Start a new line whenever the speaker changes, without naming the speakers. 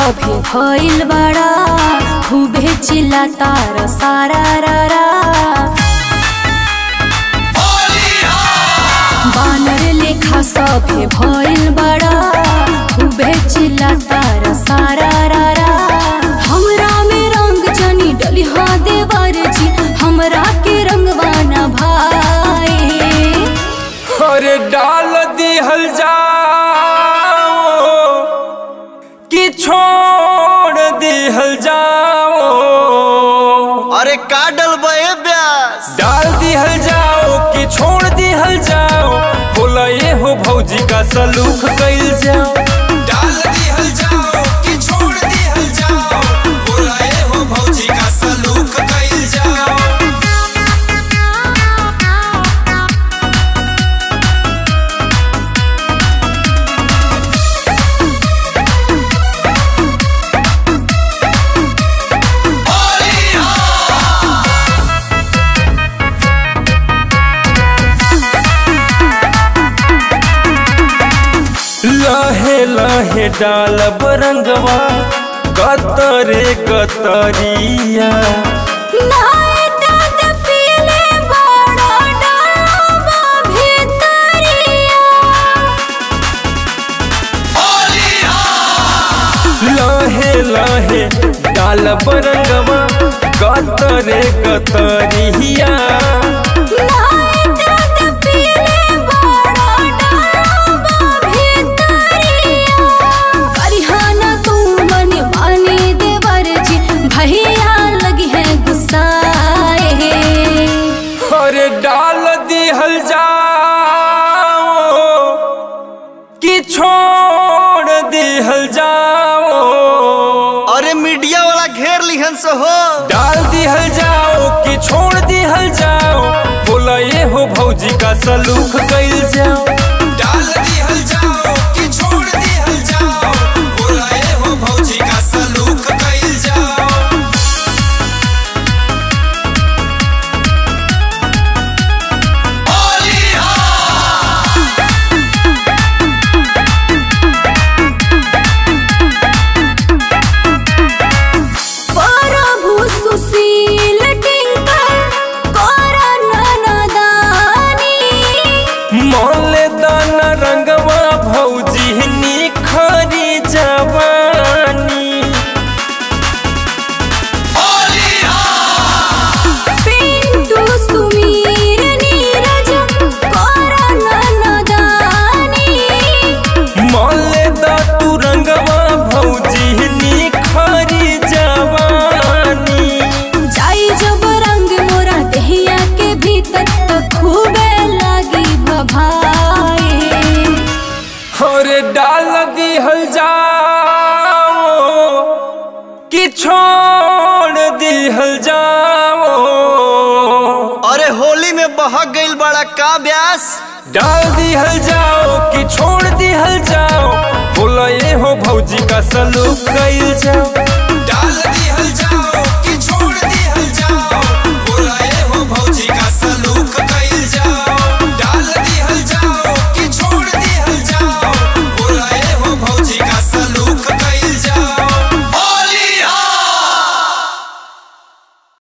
सभे भइल बड़ा खूबे चिल्लाता र सारा रा रा बानर लेखा सभे भइल बड़ा खूबे चिल्लाता र सारा रा रा हमरा में रंग जनी डली हाँ देवर जी हमरा के रंगवाना भाई
अरे डाल दिहल जाओ कि छोड़ दिहल जाओ
अरे का डलबे ब्यास
डाल दिहल जाओ कि छोड़ दिहल जाओ बोला ये हो भौजी का सलूक कैल जाओ डाल दिहल जाओ कि छोड़ दिहल जाओ बोला ये हो भौजी का सलूक कैल जाओ लहे लहे डाल बरंगवा कतरे कतरिया
नाय दाद पीले बड़ा डालबा भितरिया
लहे लहे डाल बरंगवा कतरे कतरिया
नाय दाद पीले बड़ा डालबा भितरिया करिहाना तू मन माने देवर जी भैया लगी है गुस्साए
अरे डाल दिहल जाओ कि छोड़ दिहल जाओ
अरे मीडिया वाला घेर लिहन से हो
डाल दिहल जाओ कि छोड़ दिहल जाओ बोला ये हो भौजी का सलूक कैल जाओ डाल दिहल जाओ कि छोड़ दिहल जाओ बोला ये हो भौजी का सलूक कैल जाओ
प्रभु सुशील टिंकर करन नदानी
मोले दान रंगवा भौजी निखरी जवानी
पिंटू सुमीर नीरज करन नदानी
मोले दा तू रंगवा भौजी निखरी जवानी
जाई जब रंग मोरा दहिया के भीतर तो खूबे लागी भभाए
और डाल दिहल जाओ कि छोड़ दिहल जाओ
अरे होली में बहक गइल बड़ा का ब्यास
डाल दिहल जाओ कि छोड़ दिहल जाओ बोला ये हो भौजी का सलूक कैल जाओ डाल दिहल